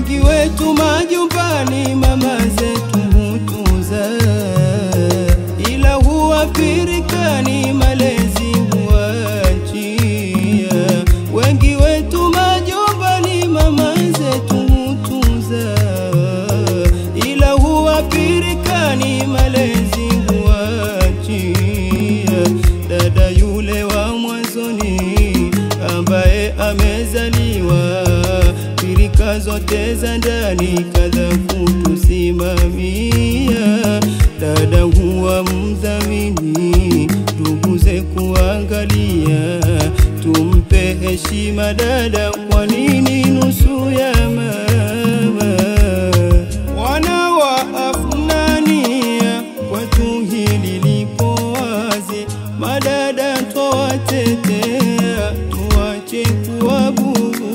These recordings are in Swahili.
wengi wetu majumbani mama zetu hutuza, ila huwapirikani malezi huachia. Wengi wetu majumbani mama zetu hutuza, ila huwapirikani malezi huachia. Dada yule wa mwanzoni ambaye amezaliwa pirika zote za ndani kadha kutusimamia. Dada huwa mdhamini, nduguze kuangalia, tumpe heshima dada, kwa nini nusu ya mama? Wana wa Afnania, kwetu hili lipo wazi, madada twawatetea, tuache kuwabudhi.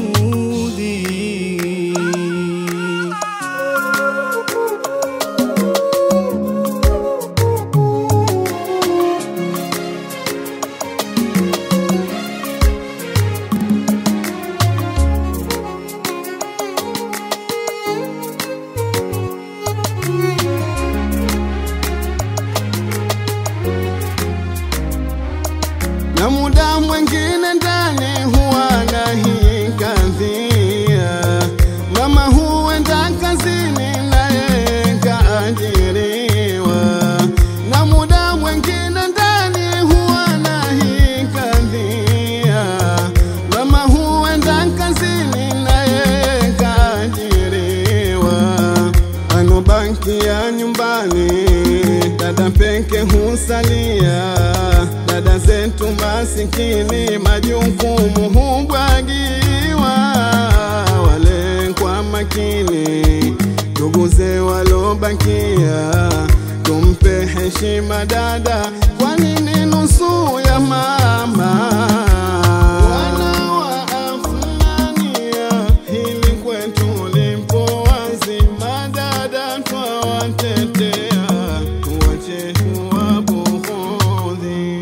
na muda mwengine ndani huwa nahikadhia mama huenda kazini naye kaajiriwa na muda mwengine ndani huwa nahikadhia mama huenda kazini naye kaajiriwa anobakia nyumbani dada peke husalia dada zetu masikini majukumu hubwagiwa wale kwa makini nduguze walobakia tumpe heshima dada kwa nini nusu ya mama wana wa Afnania hili kwetu lipo wazi madada twawatetea tuwache kuwabughudhi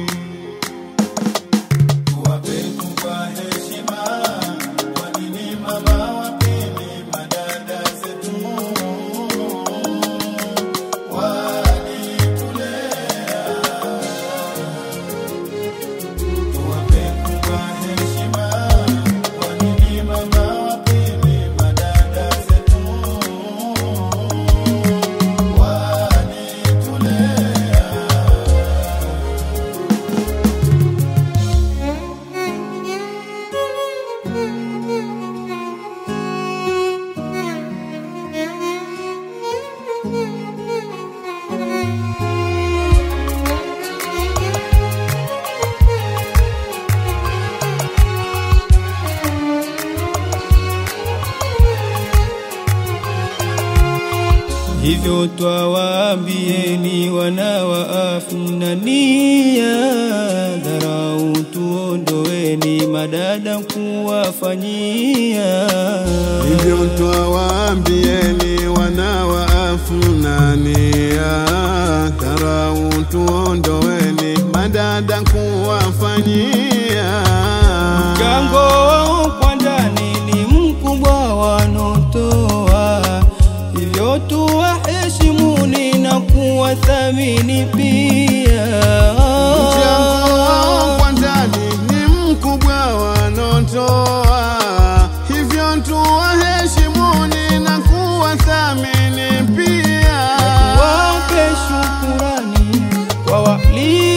Hivyo twawaambieni wana wa Afnania, dharau tuondoeni, madada kuwafanyia. hivyo twawaambieni wana wa Afnania, dharau tuondoeni, madada kuwafanyia Mchango wao kwa ndani ni mkubwa wanotoa, hivyo tuwaheshimuni na kuwathamini pia. Mchango wao kwa ndani ni mkubwa wanotoa, hivyo tuwaheshimuni na kuwathamini pia. Wape shukurani kwa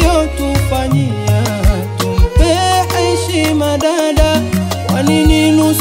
waliotufanyia, tumpe heshima dada, kwa nini nusu